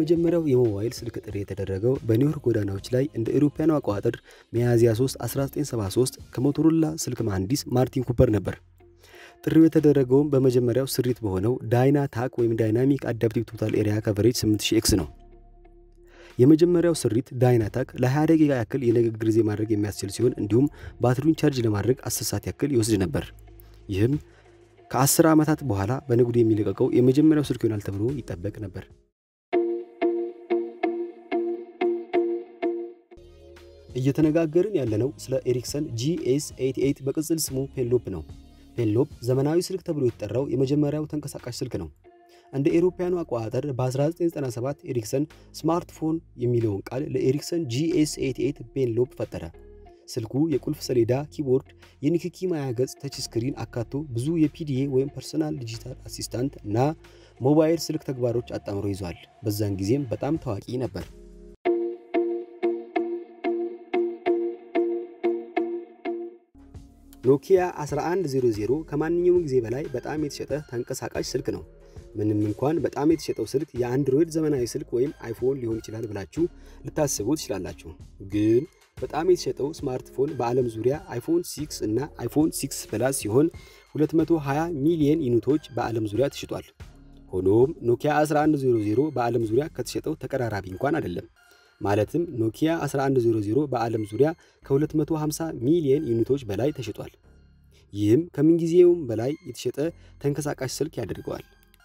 የመጀመሪያው የሞባይል ስልክ ጥሪ የተደረገው በኒውዮርክ ጎዳናዎች ላይ እንደ አውሮፓውያኑ አቆጣጠር ሚያዝያ 3 1973 ከሞቶሮላ ስልክ መሐንዲስ ማርቲን ኩፐር ነበር። ጥሪው የተደረገውም በመጀመሪያው ስሪት በሆነው ዳይና ታክ ወይም ዳይናሚክ አዳፕቲቭ ቶታል ኤሪያ ከቨሬጅ 8000 ኤክስ ነው። የመጀመሪያው ስሪት ዳይናታክ ለ20 ደቂቃ ያክል የንግግር ጊዜ ማድረግ የሚያስችል ሲሆን እንዲሁም ባትሪውን ቻርጅ ለማድረግ 10 ሰዓት ያክል ይወስድ ነበር። ይህም ከ10 ዓመታት በኋላ በንግዱ የሚለቀቀው የመጀመሪያው ስልክ ይሆናል ተብሎ ይጠበቅ ነበር። እየተነጋገርን ያለነው ስለ ኤሪክሰን ጂኤስ 88 በቅጽል ስሙ ፔንሎፕ ነው። ፔንሎፕ ዘመናዊ ስልክ ተብሎ የተጠራው የመጀመሪያው ተንቀሳቃሽ ስልክ ነው። እንደ ኤሮፓያኑ አቆጣጠር በ1997 ኤሪክሰን ስማርትፎን የሚለውን ቃል ለኤሪክሰን ጂኤስ 88 ፔንሎፕ ፈጠረ። ስልኩ የቁልፍ ሰሌዳ፣ ኪቦርድ፣ የንክኪ ማያ ገጽ፣ ተች ስክሪን አካቶ ብዙ የፒዲኤ ወይም ፐርሰናል ዲጂታል አሲስታንት እና ሞባይል ስልክ ተግባሮች አጣምሮ ይዟል። በዛን ጊዜም በጣም ታዋቂ ነበር። ኖኪያ 1100 ከማንኛውም ጊዜ በላይ በጣም የተሸጠ ተንቀሳቃሽ ስልክ ነው። ምንም እንኳን በጣም የተሸጠው ስልክ የአንድሮይድ ዘመናዊ ስልክ ወይም አይፎን ሊሆን ይችላል ብላችሁ ልታስቡ ትችላላችሁ። ግን በጣም የተሸጠው ስማርትፎን በዓለም ዙሪያ አይፎን 6 እና አይፎን 6 ፕላስ ሲሆን 220 ሚሊየን ዩኒቶች በዓለም ዙሪያ ተሽጧል። ሆኖም ኖኪያ 1100 በዓለም ዙሪያ ከተሸጠው ተቀራራቢ እንኳን አይደለም። ማለትም ኖኪያ 1100 በዓለም ዙሪያ ከ250 ሚሊየን ዩኒቶች በላይ ተሽጧል። ይህም ከምንጊዜውም በላይ የተሸጠ ተንቀሳቃሽ ስልክ ያደርገዋል።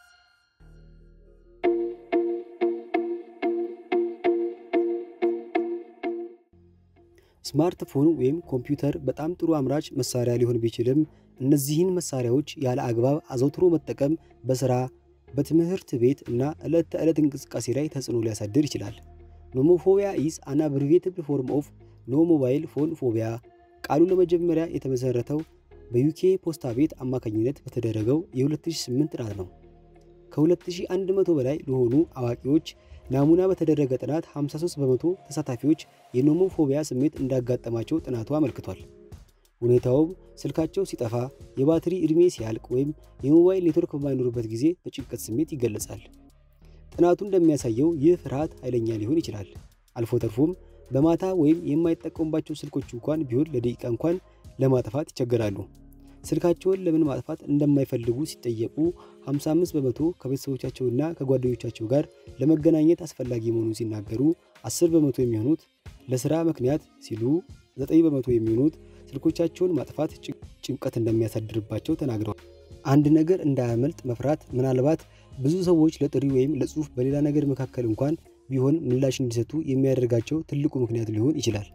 ስማርትፎን ወይም ኮምፒውተር በጣም ጥሩ አምራች መሳሪያ ሊሆን ቢችልም እነዚህን መሳሪያዎች ያለ አግባብ አዘውትሮ መጠቀም በስራ በትምህርት ቤት እና ዕለት ተዕለት እንቅስቃሴ ላይ ተጽዕኖ ሊያሳድር ይችላል። ኖሞፎቢያ ኢዝ አን አብሪቬትድ ፎርም ኦፍ ኖ ሞባይል ፎን ፎቢያ። ቃሉ ለመጀመሪያ የተመሰረተው በዩኬ ፖስታ ቤት አማካኝነት በተደረገው የ2008 ጥናት ነው። ከ2100 በላይ ለሆኑ አዋቂዎች ናሙና በተደረገ ጥናት 53 በመቶ ተሳታፊዎች የኖሞፎቢያ ስሜት እንዳጋጠማቸው ጥናቱ አመልክቷል። ሁኔታውም ስልካቸው ሲጠፋ፣ የባትሪ ዕድሜ ሲያልቅ ወይም የሞባይል ኔትወርክ በማይኖርበት ጊዜ በጭንቀት ስሜት ይገለጻል። ጥናቱ እንደሚያሳየው ይህ ፍርሃት ኃይለኛ ሊሆን ይችላል። አልፎ ተርፎም በማታ ወይም የማይጠቀሙባቸው ስልኮች እንኳን ቢሆን ለደቂቃ እንኳን ለማጥፋት ይቸገራሉ። ስልካቸውን ለምን ማጥፋት እንደማይፈልጉ ሲጠየቁ 55 በመቶ ከቤተሰቦቻቸውና ከጓደኞቻቸው ጋር ለመገናኘት አስፈላጊ መሆኑን ሲናገሩ፣ 10 በመቶ የሚሆኑት ለስራ ምክንያት ሲሉ፣ 9 በመቶ የሚሆኑት ስልኮቻቸውን ማጥፋት ጭንቀት እንደሚያሳድርባቸው ተናግረዋል። አንድ ነገር እንዳያመልጥ መፍራት ምናልባት ብዙ ሰዎች ለጥሪ ወይም ለጽሑፍ በሌላ ነገር መካከል እንኳን ቢሆን ምላሽ እንዲሰጡ የሚያደርጋቸው ትልቁ ምክንያት ሊሆን ይችላል።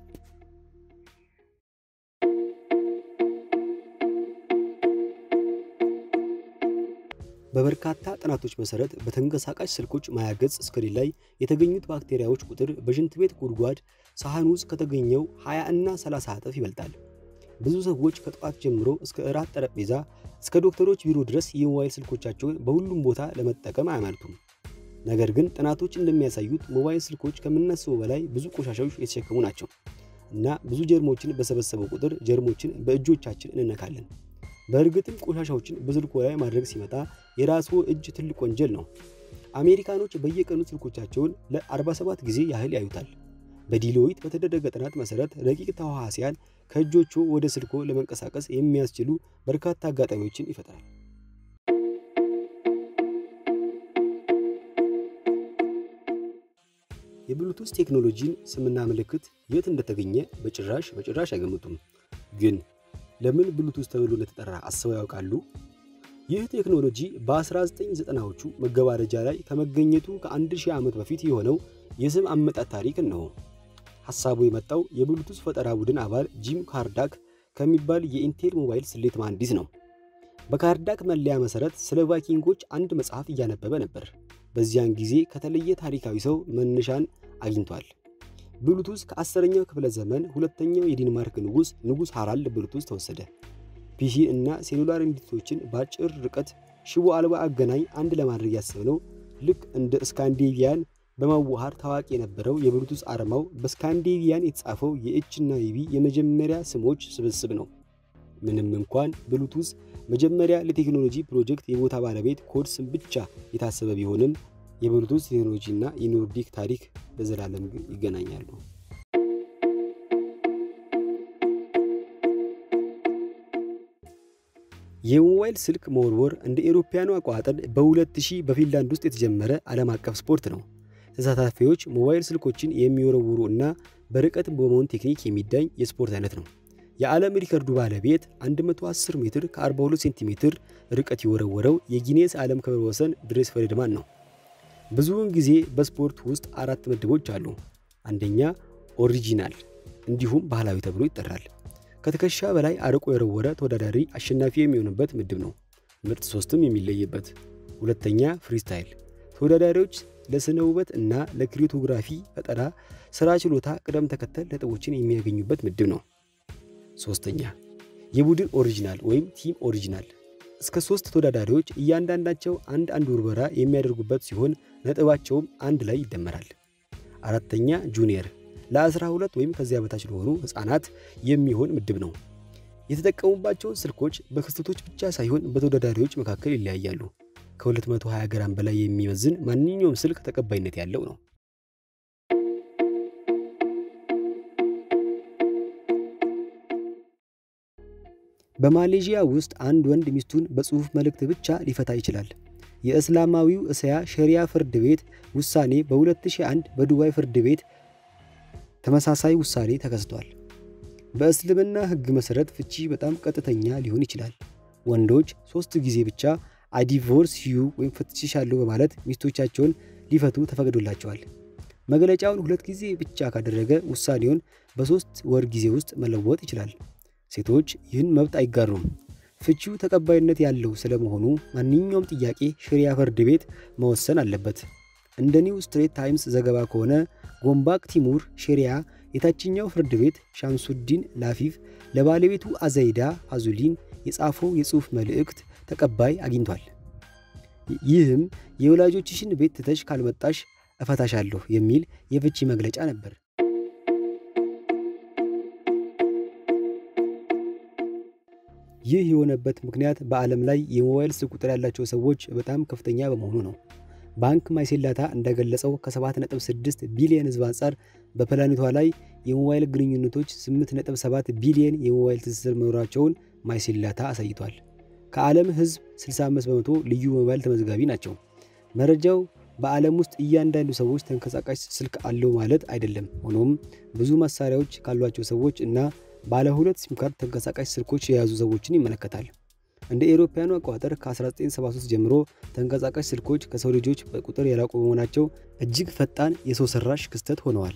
በበርካታ ጥናቶች መሰረት በተንቀሳቃሽ ስልኮች ማያ ገጽ ስክሪን ላይ የተገኙት ባክቴሪያዎች ቁጥር በሽንት ቤት ጉድጓድ ሳህን ውስጥ ከተገኘው 20 እና 30 እጥፍ ይበልጣል። ብዙ ሰዎች ከጠዋት ጀምሮ እስከ እራት ጠረጴዛ እስከ ዶክተሮች ቢሮ ድረስ የሞባይል ስልኮቻቸውን በሁሉም ቦታ ለመጠቀም አያመልቱም። ነገር ግን ጥናቶች እንደሚያሳዩት ሞባይል ስልኮች ከምናስበው በላይ ብዙ ቆሻሻዎች የተሸከሙ ናቸው እና ብዙ ጀርሞችን በሰበሰበው ቁጥር ጀርሞችን በእጆቻችን እንነካለን። በእርግጥም ቆሻሻዎችን በስልኮ ላይ ማድረግ ሲመጣ የራስዎ እጅ ትልቅ ወንጀል ነው። አሜሪካኖች በየቀኑ ስልኮቻቸውን ለ47 ጊዜ ያህል ያዩታል። በዲሎይት በተደረገ ጥናት መሰረት ረቂቅ ተዋሲያን ከእጆቹ ወደ ስልኮ ለመንቀሳቀስ የሚያስችሉ በርካታ አጋጣሚዎችን ይፈጥራል። የብሉቱዝ ቴክኖሎጂን ስምና ምልክት የት እንደተገኘ በጭራሽ በጭራሽ አይገምቱም። ግን ለምን ብሉቱዝ ተብሎ እንደተጠራ አስበው ያውቃሉ? ይህ ቴክኖሎጂ በ1990ዎቹ መገባደጃ ላይ ከመገኘቱ ከ1000 ዓመት በፊት የሆነው የስም አመጣጥ ታሪክ ነው። ሐሳቡ የመጣው የብሉቱዝ ፈጠራ ቡድን አባል ጂም ካርዳክ ከሚባል የኢንቴል ሞባይል ስሌት መሐንዲስ ነው። በካርዳክ መለያ መሰረት ስለ ቫይኪንጎች አንድ መጽሐፍ እያነበበ ነበር። በዚያን ጊዜ ከተለየ ታሪካዊ ሰው መነሻን አግኝቷል። ብሉቱዝ ከአስረኛው ክፍለ ዘመን ሁለተኛው የዴንማርክ ንጉሥ ንጉሥ ሃራልድ ብሉቱዝ ተወሰደ። ፒሲ እና ሴሉላር ኢንዲቶችን በአጭር ርቀት ሽቦ አልባ አገናኝ አንድ ለማድረግ ያሰብነው ልክ እንደ ስካንዲቪያን በማዋሃድ ታዋቂ የነበረው የብሉቱዝ አርማው በስካንዲቪያን የተጻፈው የኤች እና የቢ የመጀመሪያ ስሞች ስብስብ ነው። ምንም እንኳን ብሉቱዝ መጀመሪያ ለቴክኖሎጂ ፕሮጀክት የቦታ ባለቤት ኮድ ስም ብቻ የታሰበ ቢሆንም የብሉቱዝ ቴክኖሎጂ እና የኖርዲክ ታሪክ ለዘላለም ይገናኛሉ። የሞባይል ስልክ መወርወር እንደ ኤሮፓያኑ አቆጣጠር በ2000 በፊንላንድ ውስጥ የተጀመረ ዓለም አቀፍ ስፖርት ነው። ተሳታፊዎች ሞባይል ስልኮችን የሚወረውሩ እና በርቀት በመሆን ቴክኒክ የሚዳኝ የስፖርት አይነት ነው። የዓለም ሪከርዱ ባለቤት 110 ሜትር ከ42 ሴንቲሜትር ርቀት የወረወረው የጊኔስ ዓለም ክብረ ወሰን ድሬስ ፈሬድማን ነው። ብዙውን ጊዜ በስፖርት ውስጥ አራት ምድቦች አሉ። አንደኛ ኦሪጂናል እንዲሁም ባህላዊ ተብሎ ይጠራል። ከትከሻ በላይ አርቆ የወረወረ ተወዳዳሪ አሸናፊ የሚሆንበት ምድብ ነው። ምርጥ ሶስትም የሚለይበት። ሁለተኛ ፍሪስታይል ተወዳዳሪዎች ለስነ ውበት እና ለክሪቶግራፊ ፈጠራ ስራ ችሎታ ቅደም ተከተል ነጥቦችን የሚያገኙበት ምድብ ነው። ሶስተኛ የቡድን ኦሪጂናል ወይም ቲም ኦሪጂናል እስከ ሶስት ተወዳዳሪዎች እያንዳንዳቸው አንድ አንድ ውርበራ የሚያደርጉበት ሲሆን ነጥባቸውም አንድ ላይ ይደመራል። አራተኛ ጁኒየር ለ12 ወይም ከዚያ በታች ለሆኑ ህፃናት የሚሆን ምድብ ነው። የተጠቀሙባቸውን ስልኮች በክስተቶች ብቻ ሳይሆን በተወዳዳሪዎች መካከል ይለያያሉ። ከ220 ግራም በላይ የሚመዝን ማንኛውም ስልክ ተቀባይነት ያለው ነው። በማሌዥያ ውስጥ አንድ ወንድ ሚስቱን በጽሑፍ መልእክት ብቻ ሊፈታ ይችላል። የእስላማዊው እስያ ሸሪያ ፍርድ ቤት ውሳኔ በ2001 በዱባይ ፍርድ ቤት ተመሳሳይ ውሳኔ ተከስቷል። በእስልምና ሕግ መሠረት ፍቺ በጣም ቀጥተኛ ሊሆን ይችላል። ወንዶች ሶስት ጊዜ ብቻ አዲቮርስ ዩ ወይም ፈትቼሻለሁ በማለት ሚስቶቻቸውን ሊፈቱ ተፈቅዶላቸዋል። መግለጫውን ሁለት ጊዜ ብቻ ካደረገ ውሳኔውን በሶስት ወር ጊዜ ውስጥ መለወጥ ይችላል። ሴቶች ይህን መብት አይጋሩም። ፍቺው ተቀባይነት ያለው ስለመሆኑ ማንኛውም ጥያቄ ሸሪያ ፍርድ ቤት መወሰን አለበት። እንደ ኒው ስትሬት ታይምስ ዘገባ ከሆነ ጎምባክ ቲሙር ሼሪያ የታችኛው ፍርድ ቤት ሻምሱዲን ላፊፍ ለባለቤቱ አዘይዳ ፋዙሊን የጻፈው የጽሑፍ መልእክት ተቀባይ አግኝቷል። ይህም የወላጆችሽን ቤት ትተሽ ካልመጣሽ እፈታሻለሁ የሚል የፍቺ መግለጫ ነበር። ይህ የሆነበት ምክንያት በዓለም ላይ የሞባይል ስልክ ቁጥር ያላቸው ሰዎች በጣም ከፍተኛ በመሆኑ ነው። ባንክ ማይሴላታ እንደገለጸው ከ7.6 ቢሊዮን ሕዝብ አንጻር በፕላኔቷ ላይ የሞባይል ግንኙነቶች 8.7 ቢሊዮን የሞባይል ትስስር መኖራቸውን ማይሴላታ አሳይቷል። ከዓለም ሕዝብ 65 በመቶ ልዩ ሞባይል ተመዝጋቢ ናቸው። መረጃው በዓለም ውስጥ እያንዳንዱ ሰዎች ተንቀሳቃሽ ስልክ አለው ማለት አይደለም። ሆኖም ብዙ መሳሪያዎች ካሏቸው ሰዎች እና ባለ ሁለት ሲም ካርድ ተንቀሳቃሽ ስልኮች የያዙ ሰዎችን ይመለከታል። እንደ ኤሮፓያኑ አቆጣጠር ከ1973 ጀምሮ ተንቀሳቃሽ ስልኮች ከሰው ልጆች በቁጥር የራቁ በመሆናቸው እጅግ ፈጣን የሰው ሰራሽ ክስተት ሆነዋል።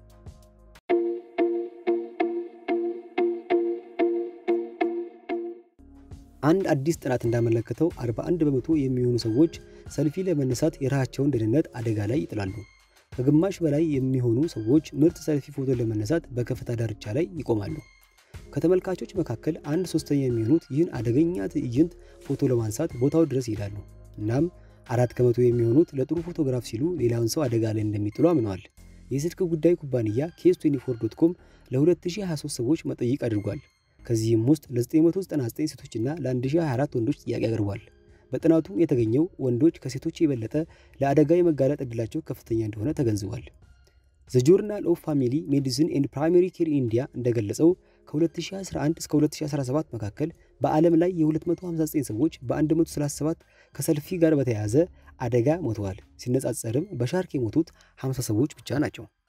አንድ አዲስ ጥናት እንዳመለከተው 41 በመቶ የሚሆኑ ሰዎች ሰልፊ ለመነሳት የራሳቸውን ደህንነት አደጋ ላይ ይጥላሉ። ከግማሽ በላይ የሚሆኑ ሰዎች ምርጥ ሰልፊ ፎቶ ለመነሳት በከፍታ ዳርቻ ላይ ይቆማሉ። ከተመልካቾች መካከል አንድ ሶስተኛ የሚሆኑት ይህን አደገኛ ትዕይንት ፎቶ ለማንሳት ቦታው ድረስ ይሄዳሉ። እናም አራት ከመቶ የሚሆኑት ለጥሩ ፎቶግራፍ ሲሉ ሌላውን ሰው አደጋ ላይ እንደሚጥሉ አምነዋል። የስልክ ጉዳይ ኩባንያ ኬስ 24 ዶት ኮም ለ2023 ሰዎች መጠይቅ አድርጓል። ከዚህም ውስጥ ለ999 ሴቶችና ለ1024 ወንዶች ጥያቄ አቅርቧል። በጥናቱ የተገኘው ወንዶች ከሴቶች የበለጠ ለአደጋ የመጋለጥ ዕድላቸው ከፍተኛ እንደሆነ ተገንዝቧል። ዘ ጆርናል ኦፍ ፋሚሊ ሜዲሲን ኤንድ ፕራይመሪ ኬር ኢንዲያ እንደገለጸው ከ2011 እስከ 2017 መካከል በዓለም ላይ የ259 ሰዎች በ137 ከሰልፊ ጋር በተያያዘ አደጋ ሞተዋል። ሲነጻጸርም በሻርክ የሞቱት 50 ሰዎች ብቻ ናቸው።